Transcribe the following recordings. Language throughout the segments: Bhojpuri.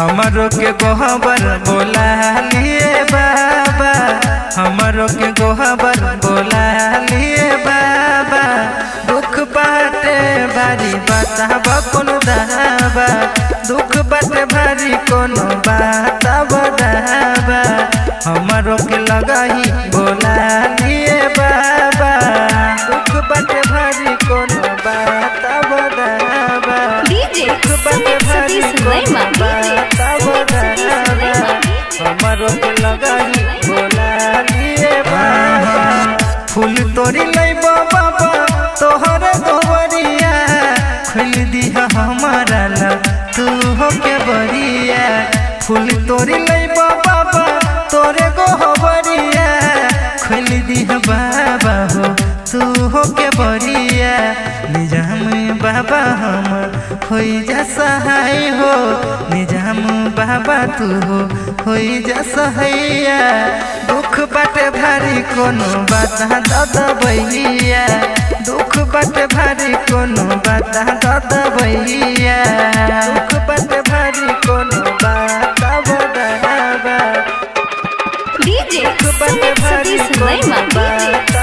हमरो के गोहबर बोला लिए बाबा हमरो के गोहबर बोला लिए बाबा दुख बाटे भारी बताब कोनो दाबा दुख बाटे भारी कोनो बताब दाबा हमरो के लगाही बोला लिए बाबा दुख बाटे भारी कोनो बताब दाबा DJ दुख बाटे Sumit भारी Satish कोनो Verma. DJ बताब Sumit Satish दाबा Verma. हमरो के लगाही बोला लिए बाबा फूल तोरी लैब बाबा तोहर गोबरिया खुल दिया हमारा ला तू हो के बरिया फूल तोरी लैब बाबा तोरे गोबरिया खुल दिया बाबा हो तू हो के बरिया निजाम बाबा हम होई जा सहाय हो निजाम बाबा तू हो होई जा सहैया दुख बाटे भारी कोनो बात दादा भैया दुख बाटे भारी कोनो बात दादा भैया दुख बाटे भारी कोनो बात दादा DJ दुख बाटे Sumit भारी Satish कोनो Verma. बात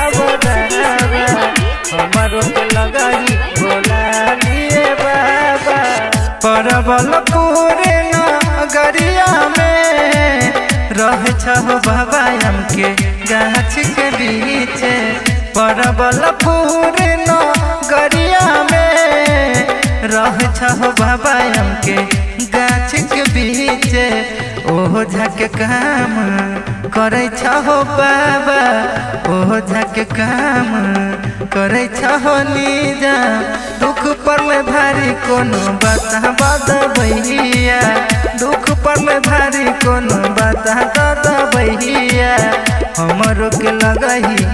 DJ हमारो के लगाई बोला लिए बाबा परबल पूरे नगरिया में रह छहो बाबा हमके गाछ के बीच परबल पूरे नगरिया में रह छहो बाबा हमके गाछ के बीच ओहो झक काम करे छहो बाबा ओहो झक काम करे छहो नीजा दुख पड़ले भारी कोनो बता बद भैया दुख पड़ले भारी कोनो बता दद भैया हमरो के लगही